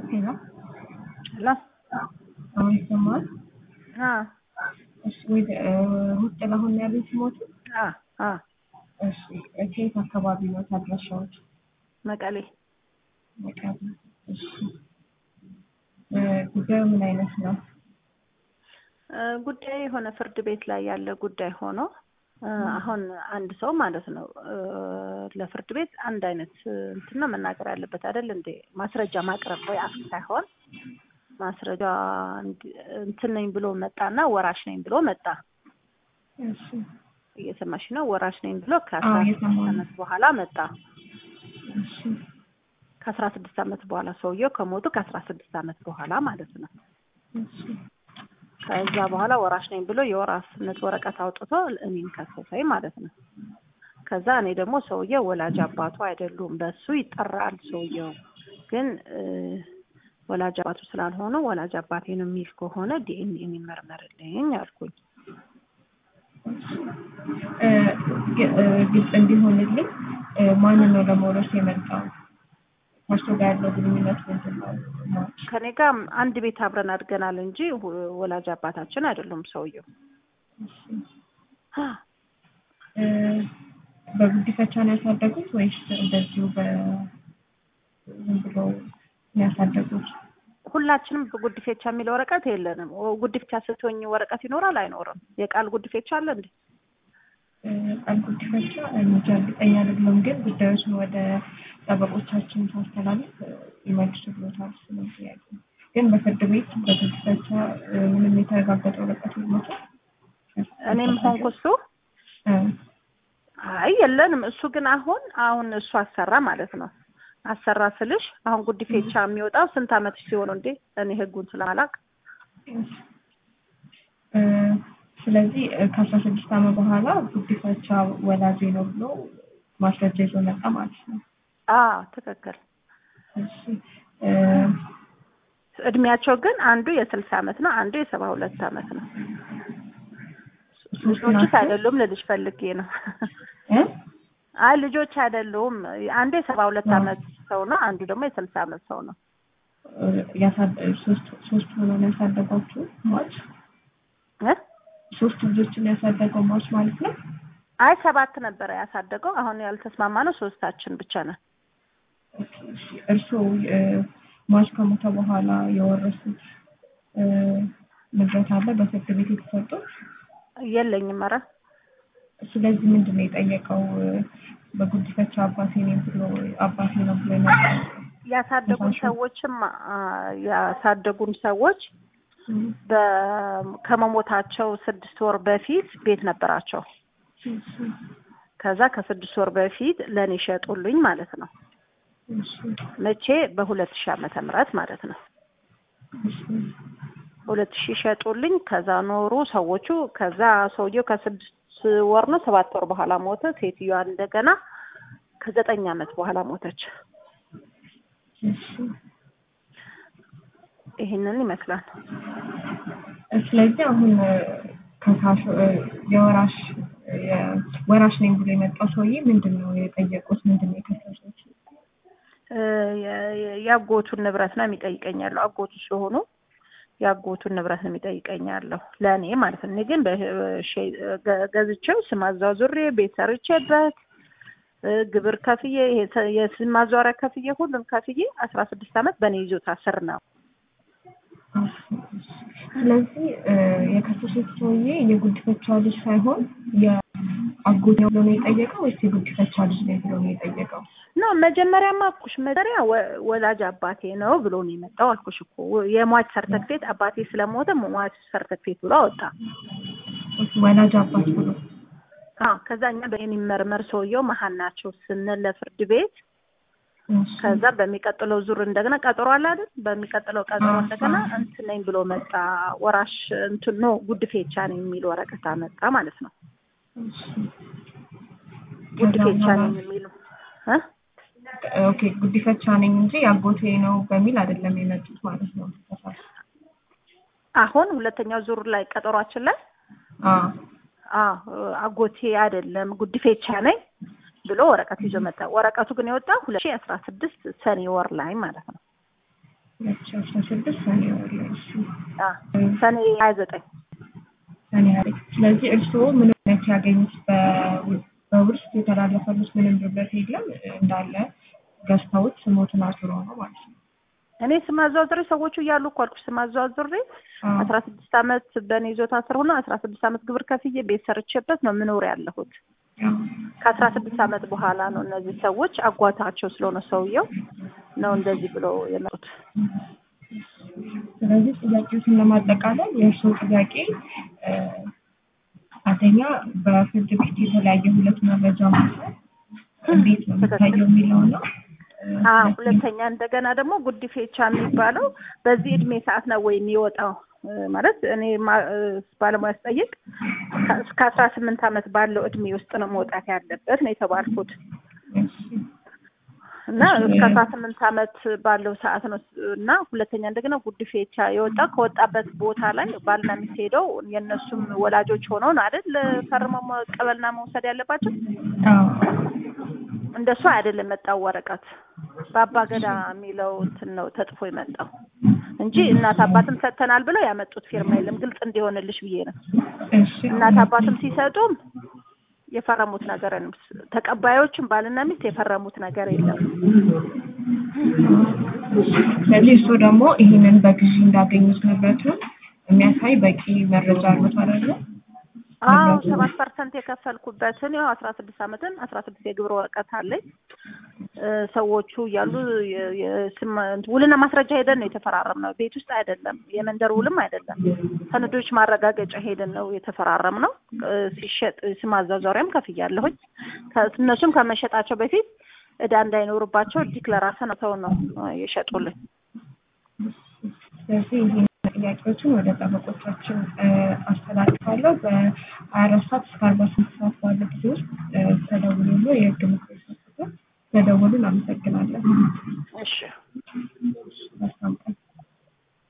ሄሎ ሄሎ አሁን ይሰማል? አ እሺ ወይ ሩት ጥላሁን ነው ያሉኝ ስሞቱ? አ አ እሺ ከየት አካባቢ ነው አድራሻዎች? መቀሌ መቀሌ። እሺ እ ጉዳዩ ምን አይነት ነው? እ ጉዳይ የሆነ ፍርድ ቤት ላይ ያለ ጉዳይ ሆኖ እ አሁን አንድ ሰው ማለት ነው እ ለፍርድ ቤት አንድ አይነት እንትን ነው መናገር ያለበት አይደል እንዴ? ማስረጃ ማቅረብ ወይ አፍ ሳይሆን ማስረጃ እንድ- እንትን ነኝ ብሎ መጣና ወራሽ ነኝ ብሎ መጣ። እሺ እየሰማሽ ነው? ወራሽ ነኝ ብሎ ከአስራ አዎ፣ ስድስት እየሰማሁ ነው። ዓመት በኋላ መጣ። እሺ ከአስራ ስድስት ዓመት በኋላ ሰውየው ከሞቱ ከአስራ ስድስት ዓመት በኋላ ማለት ነው። እሺ ከዛ በኋላ ወራሽ ነኝ ብሎ የወራሽነት ወረቀት አውጥቶ እኔን ከሰሰኝ ማለት ነው። ከዛ እኔ ደግሞ ሰውየው ወላጅ አባቱ አይደሉም፣ በሱ ይጠራል። ሰውየው ግን እ ወላጅ አባቱ ስላልሆኑ ወላጅ አባቴ ነው የሚል ከሆነ ዲኤንኤ የሚመርመርልኝ አልኩኝ። እ ግ- እ ግልጽ እንዲሆንልኝ እ ማንን ነው ለመውረስ የመጣው? ከእርሱ ጋር ያለው ግንኙነት ምንድን ነው? ማች ከኔ ጋር አንድ ቤት አብረን አድገናል እንጂ ወ- ወላጅ አባታችን አይደሉም ሰውየው። እ በጉዲፈቻ ነው ያሳደጉት ወይስ እንደዚሁ በ ዝም ብሎ ነው ያሳደጉት? ሁላችንም በጉዲፌቻ የሚል ወረቀት የለንም። ኦ- ጉዲፌቻ ስትሆኝ ወረቀት ይኖራል አይኖርም? የቃል ጉዲፌቻ አለ እንዴ? እ ቃል ጉዲፈቻ እንጃ እርግጠኛ አይደለሁም፣ ግን ጉዳዮችን ወደ ጠበቆቻችን ሳስተላልፍ እ ይመልሱ ብሎታል። ስለዚህ ያለ ግን በፍርድ ቤት በጉዲፈቻ እ ምንም የተረጋገጠ ወረቀት የለውም። እኔም ሆንኩ እሱ እ አይ የለንም። እሱ ግን አሁን አሁን እሱ አሰራ ማለት ነው። አሰራ ስልሽ አሁን ጉዲፌቻ የሚወጣው ስንት አመት ሲሆነው እንዴ? እኔ ህጉን ስለማላውቅ እ ስለዚህ እ ከአስራ ስድስት ዓመት በኋላ ጉዲፈቻ ወላጄ ነው ብሎ ማስረጃ ይዞ መጣ ማለት ነው። አ ትክክል። እሺ እ እድሜያቸው ግን አንዱ የስልሳ አመት ነው፣ አንዱ የሰባ ሁለት አመት ነው። ሶስት ልጆችስ ናቸው? አይደሉም ልልሽ ፈልጌ ነው። እ አይ ልጆች አይደሉም። አንዱ የሰባ ሁለት አዎ። አመት ሰው ነው፣ አንዱ ደግሞ የስልሳ አመት ሰው ነው። እ ያሳደ ሶስት ሶስት ሆኖ ነው ያሳደጓችሁ ማች እ ሶስት ልጆችን ያሳደገው ማች ማለት ነው። አይ ሰባት ነበረ ያሳደገው። አሁን ያልተስማማ ነው ሶስታችን ብቻ ነን። እሺ እርስዎ እ ማች ከሞተ በኋላ የወረሱት እ ንብረት አለ በፍርድ ቤት የተሰጡት? የለኝም። ኧረ ስለዚህ ምንድን ነው የጠየቀው? እ በጉዲፈቻ አባቴ ነኝ ብሎ አባቴ ነው ብሎ የመጣው ያሳደጉን እሺ። ሰዎችም አ፣ ያሳደጉን ሰዎች በ- ከመሞታቸው ስድስት ወር በፊት ቤት ነበራቸው። እሺ ከዛ ከስድስት ወር በፊት ለእኔ ሸጡልኝ ማለት ነው። እሺ መቼ? በሁለት ሺህ ዓመተ ምህረት ማለት ነው። እሺ ሁለት ሺህ ሸጡልኝ። ከዛ ኖሩ ሰዎቹ። ከዛ ሰውየው ከስድስት ወር ነው ሰባት ወር በኋላ ሞተ። ሴትዮዋ እንደገና ከዘጠኝ ዓመት በኋላ ሞተች። እሺ ይህንን ይመስላል። ስለዚህ አሁን እ ከሳሽ እ የወራሽ የወራሽ ነኝ ብሎ የመጣው ሰውዬ ምንድን ነው የጠየቁት? ምንድን ነው የከሰሱት? እ የ- የ- የአጎቱን ንብረት ነው የሚጠይቀኝ ያለው። አጎቱ ስለሆኑ የአጎቱን ንብረት ነው የሚጠይቀኝ ያለው ለእኔ ማለት ነው። እኔ ግን በሼ- ገ- ገዝቼው ስም አዟዙሬ ቤት ሰርቼበት እ ግብር ከፍዬ ይሄ ተ- የስም ማዟሪያ ከፍዬ ሁሉም ከፍዬ አስራ ስድስት ዓመት በእኔ ይዞታ ስር ነው። ስለዚህ እ የከሰሱት ሰውዬ የጉዲፈቻ ልጅ ሳይሆን የአጎት ነው ብሎ ነው የጠየቀው ወይስ የጉዲፈቻ ልጅ ነው ብሎ ነው የጠየቀው? ነው መጀመሪያማ አልኩሽ። መጀመሪያ ወ- ወላጅ አባቴ ነው ብሎ ነው የመጣው አልኩሽ እኮ የሟች ሰርተፍኬት አባቴ ስለሞተ ሟች ሰርተፍኬት ብሎ አወጣ። ወላጅ አባት ብሎ አዎ ከዛ እኛ በሚመርመር ሰውየው መሀል ናቸው ስንል ለፍርድ ቤት እሺ። ከዛ በሚቀጥለው ዙር እንደገና ቀጠሮ አለ አይደል? በሚቀጥለው ቀጠሮ አዎ፣ እንደገና አዎ። እንትን ነኝ ብሎ መጣ። ወራሽ እንትን ነው ጉድፌቻ ነኝ የሚል ወረቀት አመጣ ማለት ነው። እሺ። ጉድፌቻ ከዛ ነኝ በኋላ- የሚሉ እ ኦኬ ጉዲፈቻ ነኝ እንጂ የአጎቴ ነው በሚል አይደለም የመጡት ማለት ነው። አሁን ሁለተኛው ዙር ላይ ቀጠሯችን ላይ አዎ አዎ አጎቴ አይደለም ጉድፌቻ ነኝ ብሎ ወረቀት ይዞ መጣ። ወረቀቱ ግን የወጣው ሁለት ሺህ አስራ ስድስት ሰኔ ወር ላይ ማለት ነው። ሁለት ሺህ አስራ ስድስት ሰኔ ወር ላይ እሺ አ ሰኔ ሀያ ዘጠኝ ሰኔ ሀያ ስለዚህ እርስዎ ምንም አይነት ያገኙት በው- በውርስ የተላለፈሉት ምንም ንብረት የለም እንዳለ ገዝተውት ስሞትን አዙሮ ነው ማለት ነው። እኔ ስም አዘዋዝሬ ሰዎቹ እያሉ እኮ አልኩሽ ስም አዘዋዝሬ አዎ። አስራ ስድስት አመት በእኔ ይዞታ ስር ሆኖ አስራ ስድስት አመት ግብር ከፍዬ ቤት ሰርቼበት ነው የምኖር ያለሁት። አዎ። ከአስራ ስድስት አመት በኋላ ነው እነዚህ ሰዎች አጓታቸው ስለሆነ ሰውየው ነው እንደዚህ ብሎ የመጡት። ስለዚህ ጥያቄዎችን ለማጠቃለል የእርስዎ ጥያቄ እ፣ አንደኛ በፍርድ ቤት የተለያየ ሁለት መረጃ ማውጣት እንዴት ነው የሚታየው የሚለው ነው። እ፣ አዎ ሁለተኛ- ሁለተኛ እንደገና ደግሞ ጉዲፌቻ የሚባለው በዚህ እድሜ ሰዓት ነው ወይ የሚወጣው? እ፣ ማለት እኔ ማ- እ፣ ባለሙያ ስጠይቅ ከ- እስከ አስራ ስምንት አመት ባለው እድሜ ውስጥ ነው መውጣት ያለበት ነው የተባልኩት እሺ። እና እስከ አስራ ስምንት አመት ባለው ሰዓት ነው እና ሁለተኛ እንደገና ጉዲፌቻ የወጣ ከወጣበት ቦታ ላይ ባልና ሚስት ሄደው የእነሱም ወላጆች ሆነው ነው አይደል ፈርመው መቀበልና መውሰድ ያለባቸው። አዎ። እንደሱ አይደለም የመጣው ወረቀት በአባ ገዳ የሚለው እንትን ነው ተጽፎ የመጣው እንጂ እናት አባትም ሰጥተናል ብለው ያመጡት ፊርማ የለም። ግልጽ እንዲሆንልሽ ብዬ ነው። እሺ። እናት አባትም ሲሰጡም የፈረሙት ነገር የለም። ተቀባዮችም ባልና ሚስት የፈረሙት ነገር የለም። ስለዚህ እርስዎ ደግሞ ይህንን በግዢ እንዳገኙት ንብረቱን የሚያሳይ በቂ መረጃ አሉት አይደለ? አዎ ንብረቱ- ሰባት ፐርሰንት የከፈልኩበትን ያው አስራ ስድስት አመትን አስራ ስድስት የግብር ወረቀት አለኝ። እ፣ ሰዎቹ እያሉ የ- የስም ውልና ማስረጃ ሄደን ነው የተፈራረም ነው። ቤት ውስጥ አይደለም፣ የመንደር ውልም አይደለም። ሰነዶች ማረጋገጫ ሄደን ነው የተፈራረም ነው። እ፣ ሲሸጥ ስም አዛዟሪያም ከፍያለሁኝ። ከ- እነሱም ከመሸጣቸው በፊት እዳ እንዳይኖርባቸው ዲክለራሰን ሰው ነው እ፣ የሸጡልኝ። ስለዚህ ይህን ጥያቄዎችን ወደ ጠበቆቻችን እ፣ አስተላልፋለሁ። በሀያ አራት ሰዓት እስከ አርባ ስምንት ሰዓት ባለ ጊዜ ውስጥ እ፣ ተደውሎ የህግ ምክር ይሰጡታል። ተደውሉን። አመሰግናለን። እሺ መልካም